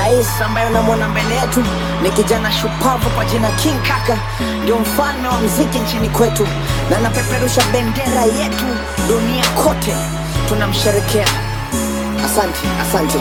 Rais ambaye unamwona mbele yetu ni kijana shupavu kwa jina King Kaka, ndio mfalme wa mziki nchini kwetu, na anapeperusha bendera yetu dunia kote, tunamsherekea. Asante, asante.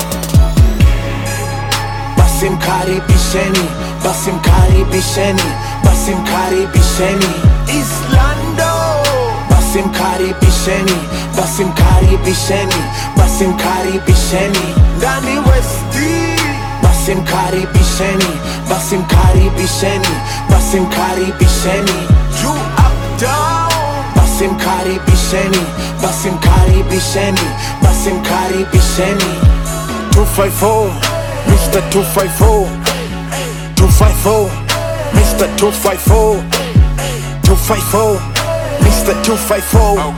basi mkaribisheni basi mkaribisheni basi mkaribisheni islando basi mkaribisheni basi mkaribisheni basi mkaribisheni ndani westi basi mkaribisheni basi mkaribisheni basi mkaribisheni juu up down basi mkaribisheni basi mkaribisheni basi mkaribisheni 254 Mr. 254 254 Mr. 254 254 Mr. 254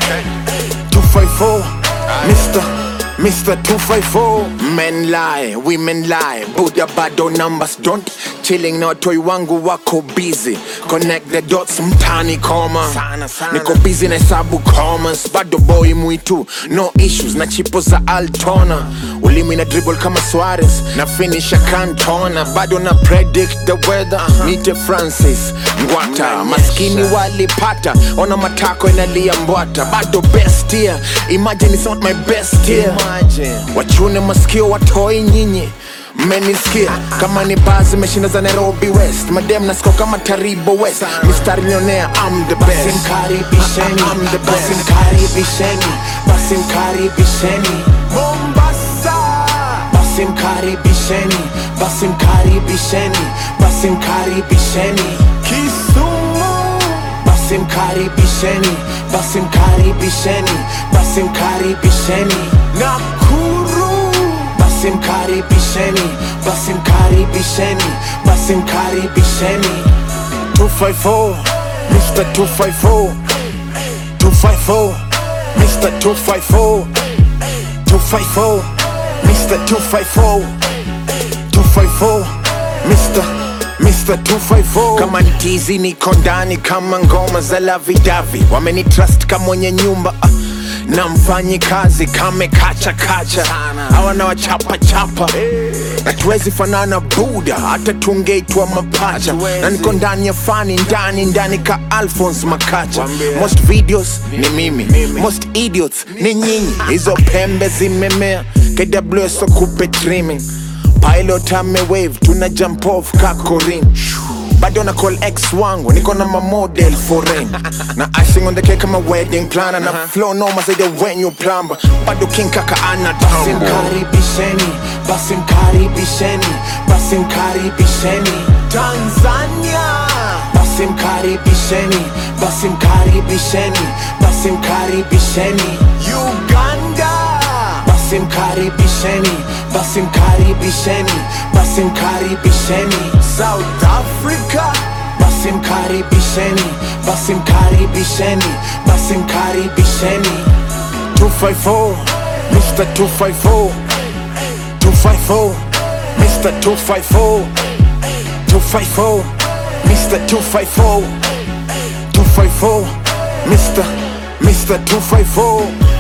254 Mr. Mr. 254 Men lie, women lie Buddha bado numbers don't Chilling na watoi wangu wako busy Connect the dots mtani koma Niko busy na hesabu commas Bado boy mwitu No issues na chipo za Altona Ulimi na dribble kama Suarez Na finisha Cantona Bado na predict the weather Nite Francis Ngwata Maskini walipata Ona matako inalia mbwata Bado best year Imagine it's not my best year Wachune masikio watoi nyinyi mmenisikia kama ni baa zimeshinda za nairobi west madem nasiko kama taribo west mistari millionaire I'm the best mkaribisheni I'm the best mkaribisheni basi mkaribisheni mombasa basi mkaribisheni basi mkaribisheni basi mkaribisheni kisumu basi mkaribisheni basi mkaribisheni basi mkaribisheni nakuru basi mkaribisheni basi mkaribisheni basi mkaribisheni 254 Mr. 254 254 Mr. 254 254 Mr. 254 254 Mr. Mr. 254 kama ntizi niko ndani kama ngoma za lavidavi wamenitrust kama mwenye nyumba ah, na mfanyi kazi kame kacha kacha hawana wachapa chapa na tuwezi fanana buda hata tungeitwa mapacha na niko ndani ya fani ndani ndani ka alphons makacha most videos ni mimi most idiots ni nyinyi hizo pembe zimemea kws kupe trimming pilot ame wave tuna jump off kakorin bado na call ex wangu niko na mamodel foreign na icing on the cake kama wedding planner na flow noma zaidi ya when you plumber bado king kaka ana basi mkaribisheni basi mkaribisheni basi mkaribisheni Tanzania basi mkaribisheni basi mkaribisheni basi mkaribisheni Uganda basi mkaribisheni basi mkaribisheni basi mkaribisheni south africa basi mkaribisheni basi mkaribisheni basi mkaribisheni 254 mr 254 254 mr 254 254 mr 254 254 mr mr 254